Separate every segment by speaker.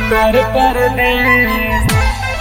Speaker 1: उत्तर प्रदेश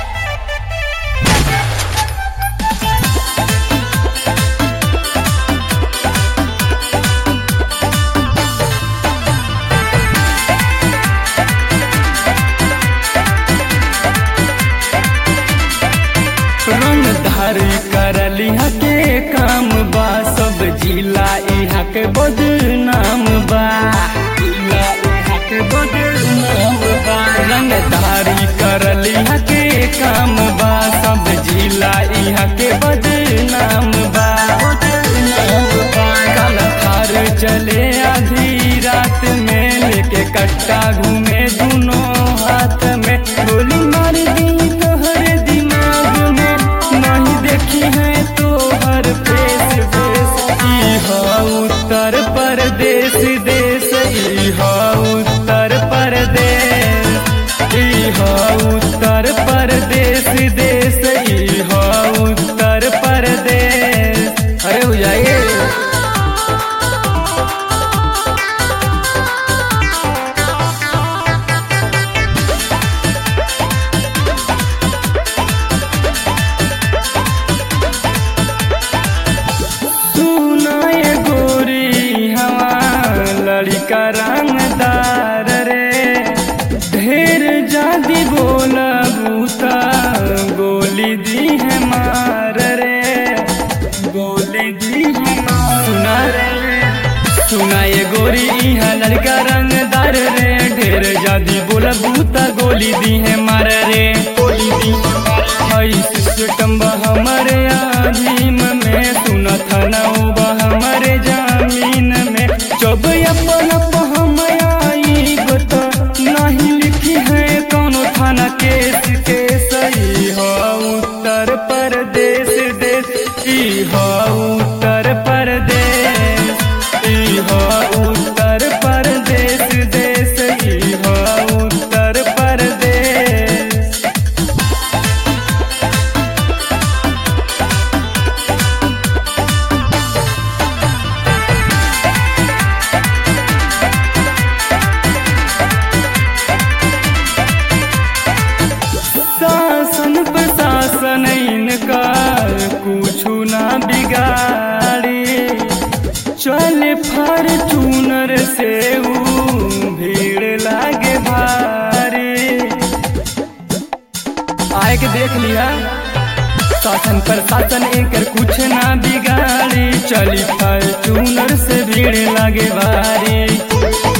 Speaker 1: रंगधारी करली के काम बा सब जिला यहाँ के बदनाम बा जिला यहाँ के बदनाम बा रंगधारी करली के काम बा सब जिला यहाँ के बदनाम बा बदनाम बा काल थार चले आधी रात में लेके कट्टा घूमे दोनों हाथ में गोली मार दी तोहर दिमाग में नहीं देखी है तो हर फेस फेस ई हा उत्तर प्रदेश देश ई हा उत्तर प्रदेश ई हा उत्तर प्रदेश देश ई हा उत्तर प्रदेश अरे हो जाइए सुनाए गोरी हवा लड़का रंगदार रे ढेर जादी बोला बूता गोली दी है मार रे गोली दी है मार सुना रे सुनाए गोरी यहाँ लड़का रंगदार रे ढेर जादी बोला बूता गोली दी है मार रे गोली दी हई सिस्टम बा हमारे आधीन में सुना था ना बा हमारे जमीन में जब अपन हम आई बता नहीं लिखी है कौनो थाना केस के सही हो उत्तर प्रदेश देश ई हो उत्तर प्रदेश ई हो उत्तर प्रदेश देश ई हो उत्तर प्रदेश शासन प्रशासन इनका कुछ ना बिगाड़ी चल फॉर्चूनर से ऊ भीड़ लागे भारी आए के देख लिया शासन प्रशासन एकर कुछ ना बिगाड़ी चली फॉर्चूनर से भीड़ लागे भारी